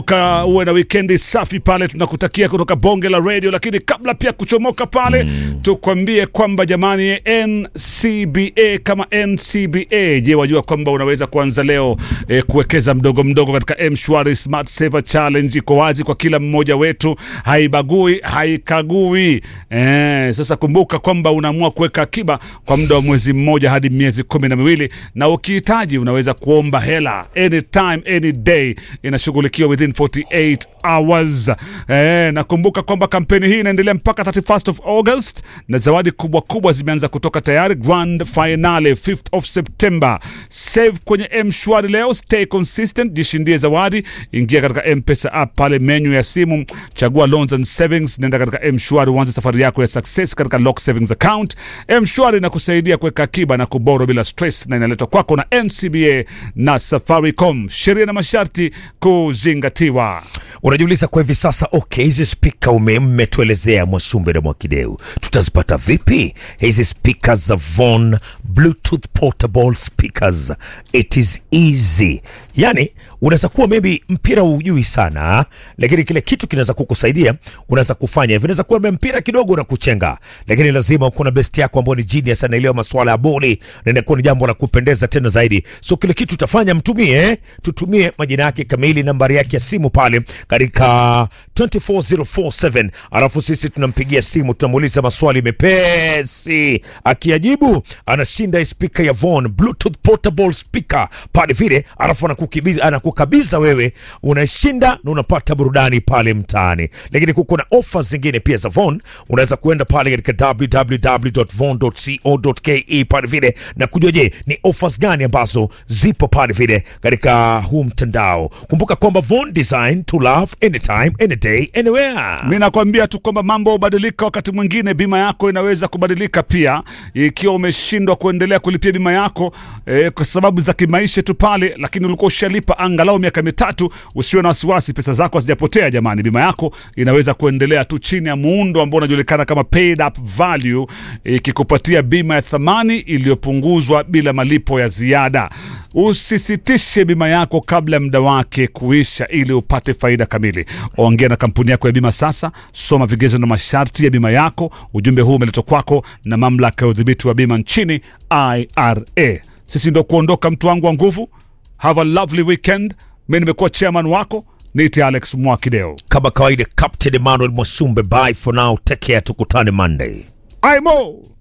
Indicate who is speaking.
Speaker 1: Ka uwe na wikendi safi pale, tunakutakia kutoka bonge la radio. Lakini kabla pia kuchomoka pale mm, tukwambie kwamba jamani, NCBA kama NCBA, je, wajua kwamba unaweza kuanza leo eh, kuwekeza mdogo mdogo katika mshwari Smart Saver Challenge. Iko wazi kwa kila mmoja wetu, haibagui haikagui. Eh, sasa kumbuka kwamba unaamua kuweka akiba kwa muda wa mwezi mmoja hadi miezi kumi na miwili na ukihitaji unaweza kuomba hela anytime any day, inashughulikiwa within 48 hours. Eh, nakumbuka kwamba kampeni hii inaendelea mpaka 31st of August na zawadi kubwa kubwa zimeanza kutoka tayari. Grand finale 5th of September. Save kwenye M-Shwari leo, stay consistent, jishindie zawadi. Ingia katika M-Pesa app pale menu ya simu, chagua loans and savings, nenda katika M-Shwari uanze safari yako ya success katika lock savings account. M-Shwari inakusaidia kuweka akiba na kuboro bila stress na inaletwa kwako na NCBA na Safaricom. Sheria na masharti kuzingatiwa.
Speaker 2: Unajiuliza kwa hivi sasa, okay, hizi spika umetuelezea Mwasumbe na Mwakideu, tutazipata vipi hizi spika za Von Bluetooth portable speakers? It is easy. Yani unaweza kuwa maybe mpira hujui sana, lakini kile kitu kinaweza kukusaidia, unaweza kufanya hivi. Unaweza kuwa mpira kidogo unakuchenga, lakini lazima uko na best yako ambayo ni genius, anaelewa masuala ya boli na inakuwa ni jambo la kupendeza tena zaidi. So kile kitu utafanya, mtumie, tutumie majina yake kamili, nambari yake ya simu pale katika 24047 alafu sisi tunampigia simu, tunamuuliza maswali mepesi, akiajibu anashinda spika ya Von Bluetooth portable speaker pale vile, alafu anakukabidhi anakukabidha wewe, unashinda na unapata burudani pale mtaani. Lakini kuko na offers zingine pia za Von, unaweza kuenda pale katika www.von.co.ke pale vile na kujua, je, ni offers gani ambazo zipo pale vile katika huu mtandao. Kumbuka kwamba Von design to love anytime any day anywhere.
Speaker 1: Mi nakwambia tu kwamba mambo hubadilika. Wakati mwingine bima yako inaweza kubadilika pia, ikiwa umeshindwa kuendelea kulipia bima yako eh, kwa sababu za kimaisha tu pale, lakini ulikuwa ushalipa angalau miaka mitatu, usiwe na wasiwasi, pesa zako hazijapotea. Jamani, bima yako inaweza kuendelea tu chini ya muundo ambao unajulikana kama paid up value, ikikupatia bima ya thamani iliyopunguzwa bila malipo ya ziada. Usisitishe bima yako kabla ya muda wake kuisha, ili upate faida kamili. Ongea na kampuni yako ya bima sasa, soma vigezo na masharti ya bima yako. Ujumbe huu umeletwa kwako na mamlaka ya udhibiti wa bima nchini IRA. Sisi ndo kuondoka, mtu wangu wa nguvu. Have a lovely weekend. Mi nimekuwa chairman wako, niite Alex Mwakideo.
Speaker 2: Kama kawaida, Captain Emmanuel Mwasumbe, bye for now, take care, tukutane Monday.
Speaker 1: Imo